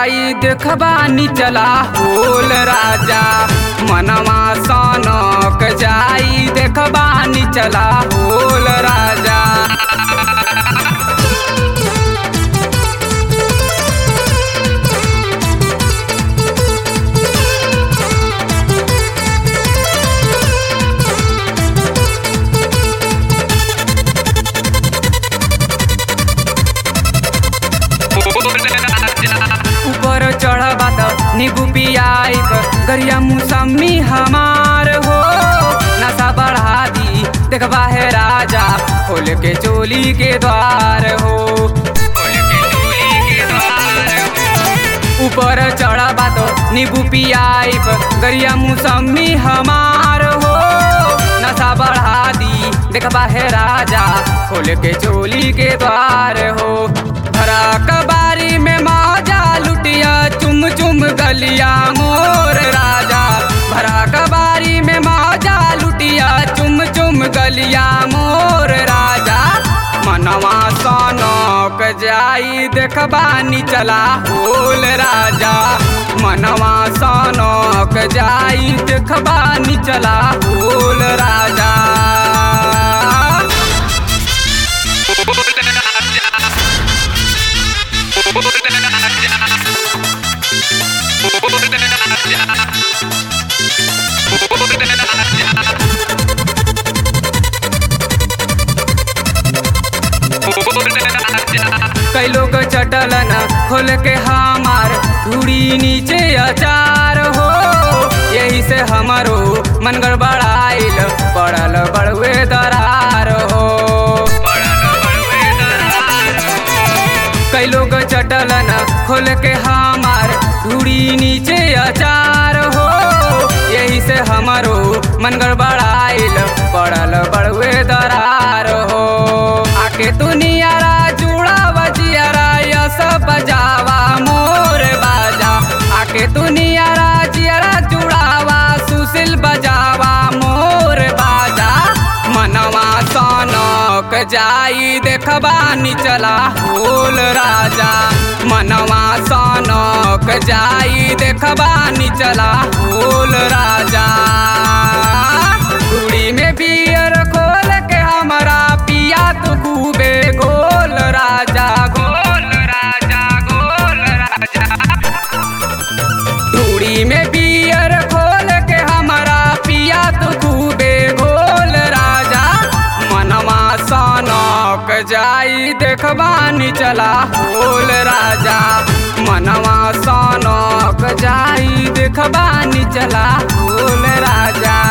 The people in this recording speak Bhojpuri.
जाई देखबानी चला होल राजा मनवा सनक जाई देखबानी चला होल राजा ऊपर चढ़बा त नींबू पियाइब गरिया मौसमी हमार हो नशा बढ़ा दी देखबा है राजा खोल के चोली के द्वार हो खोल के चोली के द्वार हो। ऊपर चढ़बा तो नींबू पियाइब गरिया मौसमी हमार हो नशा बढ़ा दी देखबा है राजा खोल के चोली के द्वार हो भरा कबारी में मौजा लुटिया चुम चुम गलिया मोर राजा भरा कबारी में मौजा लुटिया चुम चुम गलिया मोर राजा मनवा सनक जाई देखबानी चला होल राजा मनवा सनक जाई देखबानी चला होल राजा कई लोग चटलन खोल के हमार धूड़ी नीचे अचार हो यही से हमारो मन गड़बड़ाइल पड़ल बड़ुए दरार हो कई लोग चटलन खोल के हमार धूड़ी नीचे अचार हो यही से हमारो मन गड़बड़ाइल पड़ल बड़ुए दरार हो आके तू नियारा जुड़ा बजियारा या सब बजावा मोर बाजा आके तू नियारा जियारा जुड़ावा सुशील बजावा मोर बाजा मनवा सनक जाई देखबानी चला होल राजा मनवा सनक जाई देखबानी चला होल राजा कुड़ी में बियर खोल के हमरा पिया तू खूबे गोल राजा गोल राजा गोल राजा धूड़ी में बियर खोल के हमारा पिया तू खूबे गोल राजा मनवा सनक जाई देखबानी चला होल राजा मनवा सनक जाई देखबानी चला होल राजा